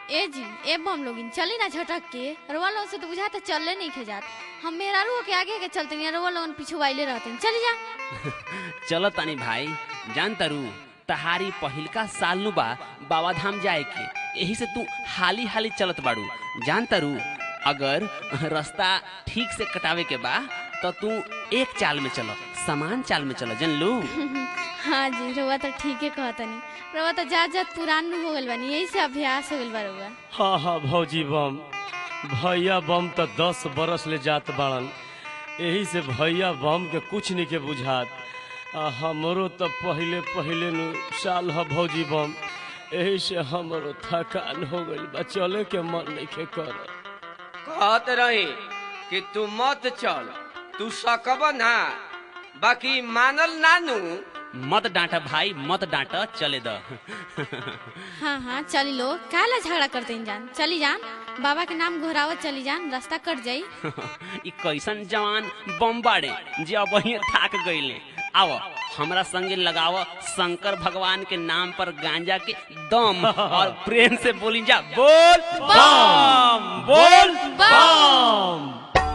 ए जी ए बम लोगिन चली ना झटक के रउआ लोगन से तो बुझाता चलले नहीं खे जात हम मेहरारू के आगे के चलते नहीं रउआ लोगन पीछे वाइले रहते चली जा चल तानी भाई जान तारू तहारी पहिलका साल नु बा बाबा धाम जाए के यही से तू हाली हाली चलत बाड़ू जान तारू अगर रास्ता ठीक से कटावे के बा तो तू एक चाल में चलो समान चाल में चलो जन लू हाँ जी रउआ तो ठीक है कहतनी रउआ तो जात जात पुरान हो गइल बानी यही से अभ्यास हो गइल बा रउआ हाँ हाँ भौजी बम भैया बम तो दस बरस ले जात बाड़न यही से भैया बम के कुछ नहीं के बुझात आ हमरो तो पहले पहले नु साल ह भौजी बम यही से हमरो थकान हो गइल बा चले के मन नहीं के कर कहत रही कि तू मत चल तू सकब ना बाकी मानल नानू मत डांटा भाई मत डांटा चले द हाँ हाँ चली लो काला झगड़ा करते हैं जान चली जान बाबा के नाम घोरावत चली जान रास्ता कट जाई ई कैसन जवान बम बाड़े जे अब वहीं थाक गईले आओ हमरा संगे लगाव शंकर भगवान के नाम पर गांजा के दम और प्रेम से बोली जा बोल बम बोल बम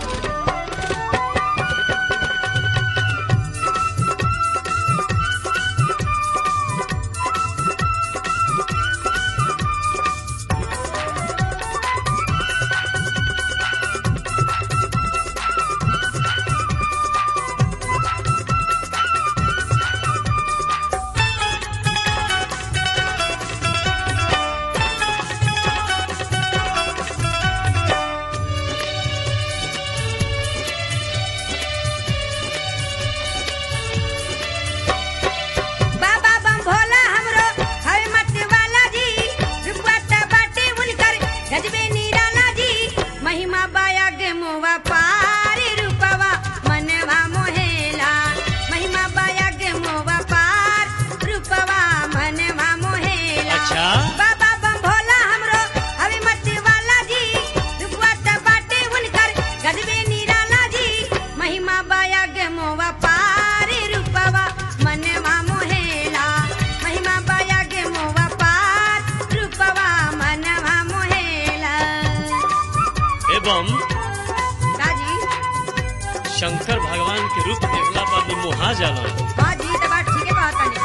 बाबा बम भोला हमरो हवे मत वाला जी रुपवाता बाटे उनकर गजबे निराला जी महिमा बाया गे मोवा पार रूपवा मनवा मोहेला महिमा बाया गे मोवा पार रूपवा मनवा मोहेला अच्छा? बाबा बम भोला हमरो हवे मत वाला जी रुपवाता बाटे उनकर गजबे निराला जी महिमा बाया गे मोवा पार रूपवा मनवा मोहेला महिमा बाया गे मोवा पार रूपवा मनवा मोहेला एवं काजी शंकर भगवान के रूप देखला पर भी मोहा जाला काजी तो बात ठीक है बात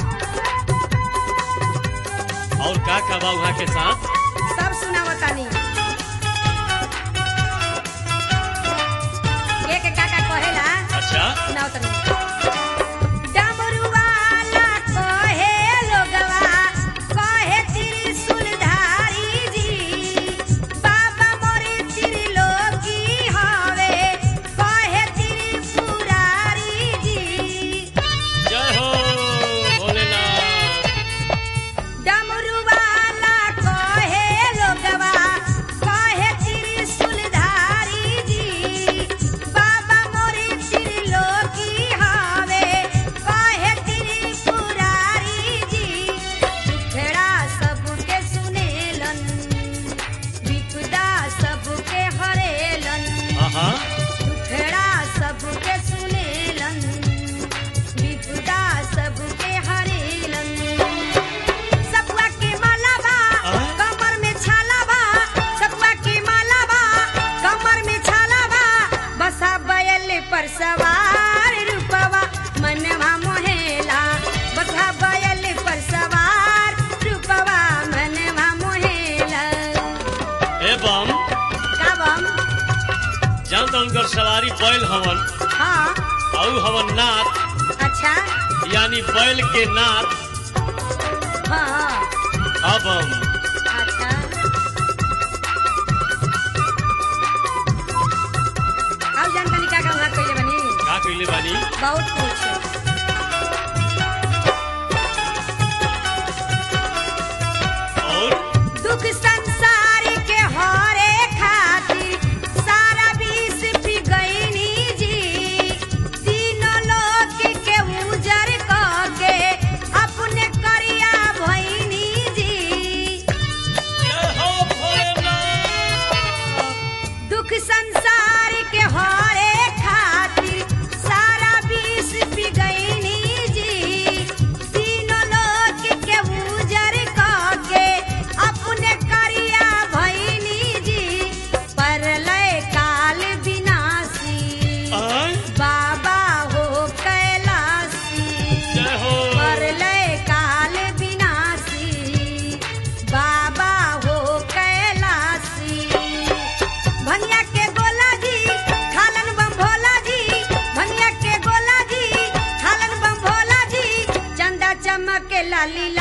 और का का बा वहाँ के साथ सब सुनावतानी ये के काका कहेला अच्छा सुनावतानी डमरू वाला कहे लोगवा कहे त्रिशूलधारी जी बाबा मोरे त्रिलोकी हवे कहे त्रिपुरारी जी जय हो भोलेनाथ डमरू वाला कहे लोगवा कहे त्रिशूलधारी जी बाबा मोरे त्रिलोकी हवे कहे त्रिपुरारी जी दुखड़ा सबके सुनेलन विपदा सबके हरेलन हाँ हाँ दुखड़ा सबके सुनेलन विपदा सबके हरेलन सपुआ के माला बा आय? कमर में छाला बा सपुआ के माला बा कमर में छाला बा बसा बैल पर सवार रूपवा मनवा मोहेला बसा बैल पर सवार रूपवा मनवा मोहेला एवं का बम जान तो उनकर सवारी बैल हवन हाँ और हवन नाथ अच्छा यानी बैल के नाथ हाँ हाँ अबम अच्छा अब जान तनी का कहूँ कइले बनी का कइले बानी बहुत कुछ और दुख संसार के हरे खातिर सारा विष पी गईनी जी तीनों लोक के उजर क के अपने करिया भईनी जी जय हो भोलेनाथ दुख संसार के हरे खातिर सारा विष पी लाली